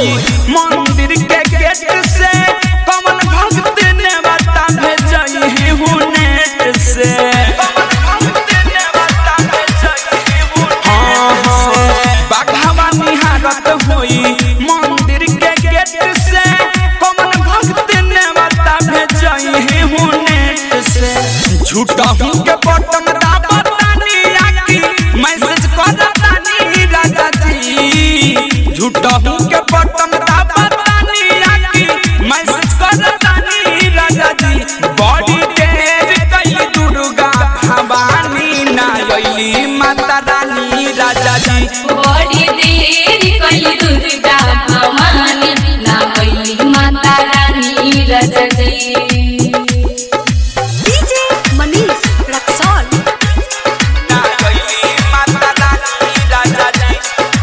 होई मंदिर के गेट से कमन भक्त ने बता भेजई है हूँ नेट से हाँ, हाँ, बाघावा निहारत होई मंदिर के गेट से कमन भक्त ने बता भेजई है हूँ नेट से झूठा हूँ के बटन दाबतानी आकी मैसेज करतानी राजा जी झूठा हूँ के बटन दाबतानी आकी मैसेज करतानी राजा जी बड़ी देर कई दुर्गा भवानी ना अइली माता रानी राजा जी बड़ी देर कई दुर्गा भवानी ना भइली माता रानी राजा जी डीजे मनीष रक्सौल ना अइली माता रानी राजा जी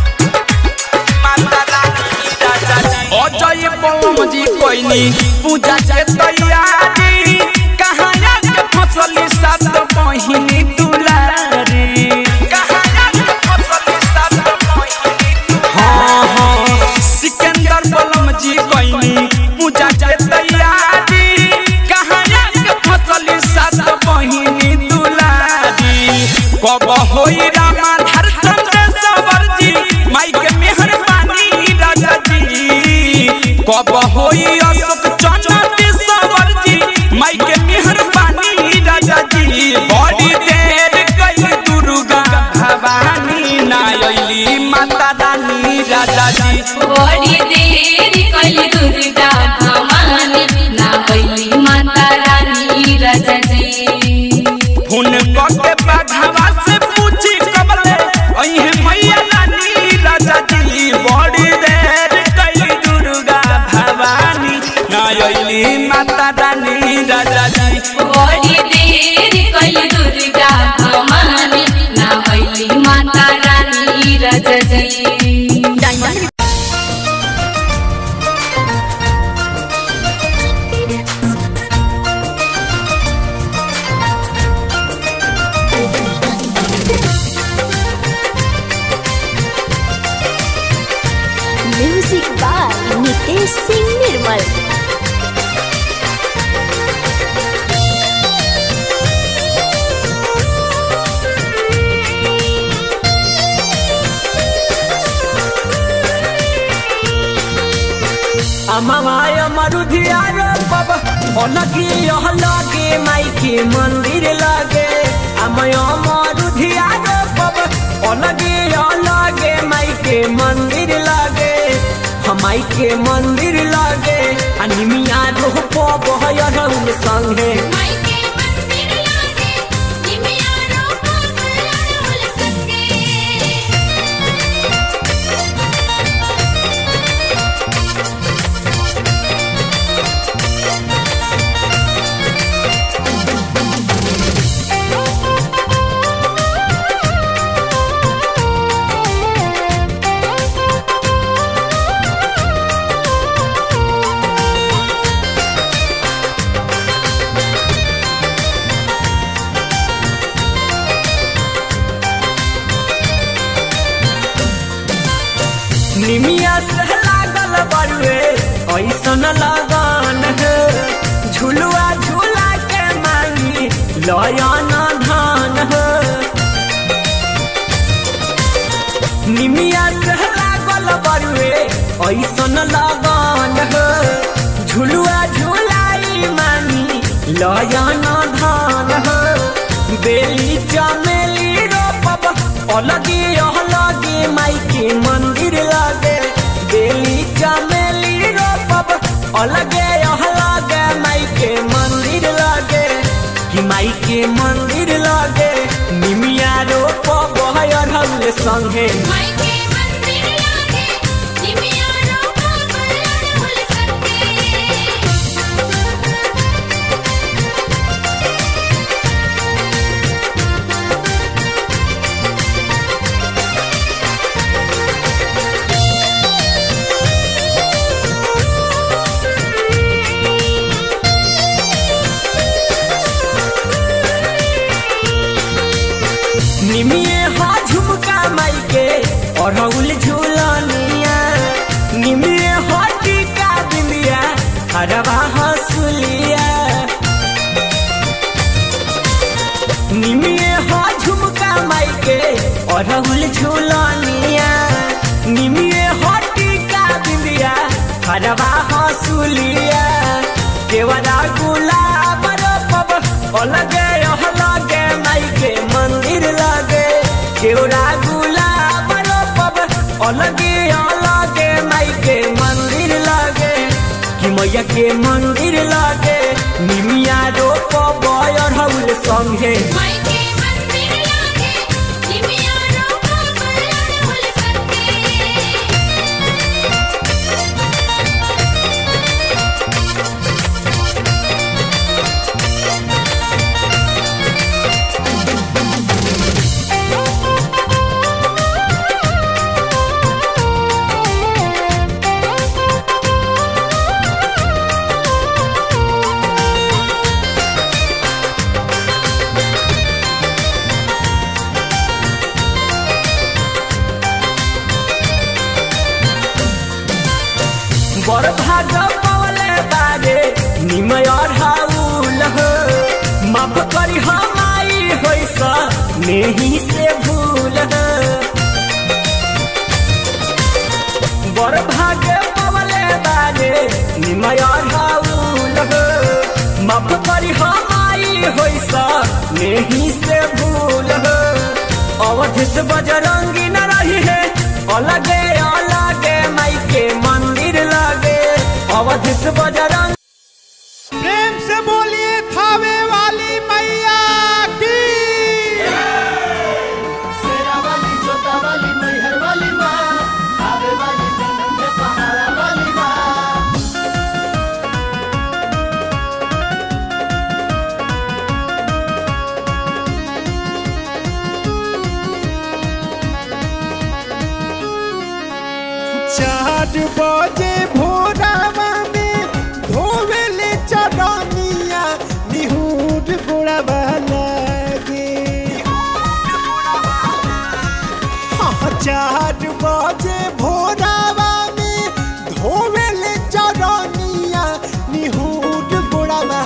माता रानी राजा जी अजय बलम जी कोइनी पूजा के तैयारी कहाँ के फसली सात बहिनी दुलारी कहाँ के फसली सात बहिनी हाँ हाँ सिकंदर बलम जी कोइनी पूजा के तैयारी कहाँ के फसली सात बहिनी दुलारी कब होई रामाधर चंद्रेश्वर जी माई के मेहरबानी राजा जी कब होई अशोक चंद्रेश्वर जी माई के मेहरबानी राजा जी बड़ी देर गई दुर्गा भवानी ना अइली माता रानी राजा जी बड़ी देर कई दुर्गा भवानी ना भइली माता रानी राजा जी फोन करके बाघावा से पूछी कबले अइहे मैया रानी राजा जी बड़ी देर कई दुर्गा भवानी ना अइली माता रानी राजा जी बड़ी देर कई दुर्गा भवानी ना भइली माता रानी राजा जी diamond music by Nitesh Singh Nirmal अमाय मरुधिया रे बाबा अलगी यह लगे माई के मंदिर लगे अमय मरुधिया रे बाबा अलगी यह लगे माई के मंदिर लगे हमाई के मंदिर लगे अनिमिया रोह पबहय रउल संगे निमिया से लागल बरुए ऐसन लगन है झुलुआ झूला के मांगी लयन धान है निमिया से लागल बरुए ऐसन लगन है झुलुआ झूलाई मांगी लयन धान है बेली चमेली रोपब अलगी अलगी माई के मंदिर लगे बेली चमेली रोपब अलगे अलगे माई के मंदिर लगे कि माई के मंदिर लगे निमिया रोपब हल संगे निमिये हा झुमका माई के अड़हुल झूलनिया निमिये हरवा हंसुलिया निमिये हो झुमका माइके अरहुल झुलनिया निमिये हो टीका बिंदिया हरवा हंसुलिया केवरा गुलाब रोपब अलगे अलगे माइके मंदिर लगे केवरा गुलाब रोपब अलगे अलगे माइके मंदिर लगे कि मैया के मंदिर लगे निमिया रोपब अरहुल संगे मायके मंदिर लागे निमिया रोपा बल्लड़ संगे बड़ भाग पवले बारे निमय अढ़ाउल हो माफ करी हमाई होइस नेही से भूल हो बड़ भाग पवले बारे निमय अढ़ाउल हो माफ करी हमाई होइस नेही से भूल हो अवध से बजरंगी न रही है अलगे अलगे माई के मंदिर लगे अवध से बजरंग प्रेम से बोलिए थावे वाली मैया की शेरा वाली जोता वाली मैहर वाली माँ आवे वाली जन्नत में पहाड़ा वाली माँ चार बजे भोरावा में धोवेले चरनिया निहुर गोड़ावा लागे हाँ, चार बजे भोरावा में धोवेले चरनिया निहुर गोड़ावा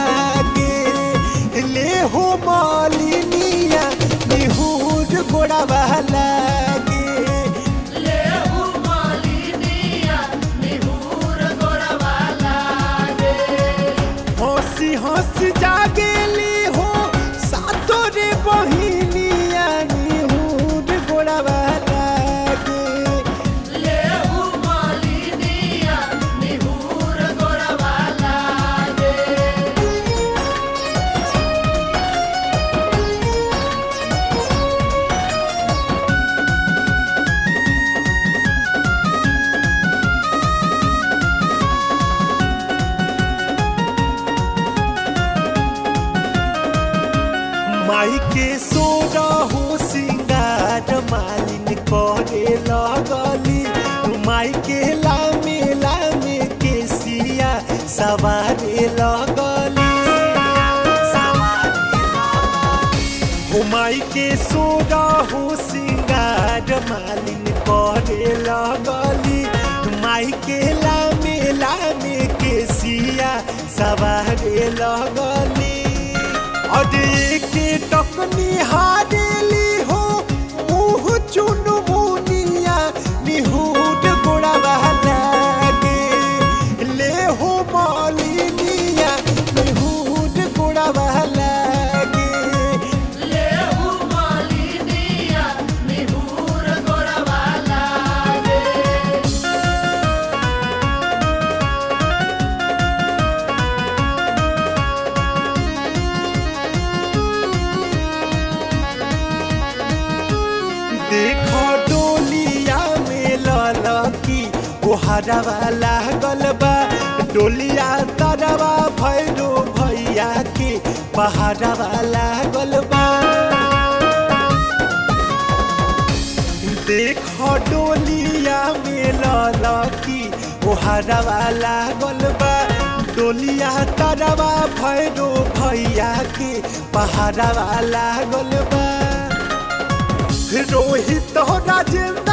लागे ले हो मालिनिया निहुर गोड़ावा लागे हंसी हंसी जागेली हो सातो रे बहिनिया निहुर गोड़ावा लागे माई के सोरा हो सिंगार मालिन करे लगली माई के लामे लामे के सिया सवारे लगली हो माई के सोरा हो सिंगार मालिन करे लगली माई के लामे लामे के सिया सवारे लगली और के टकनी हारेली हो मुँह चुन मुनिया निहुड गोड़ा लागे ले हो मालिनिया निहुड गोड़ा लागे देखो डोलिया में ललकी ओहरवा लागल बा डोलिया तरवा भैरो भैया के पहाड़वा लागल बा देखो डोलिया में ललकी ओहरवा लागल बा डोलिया तरवा भैरो भैया के पहाड़वा लागल बा रोहित राजेंद्र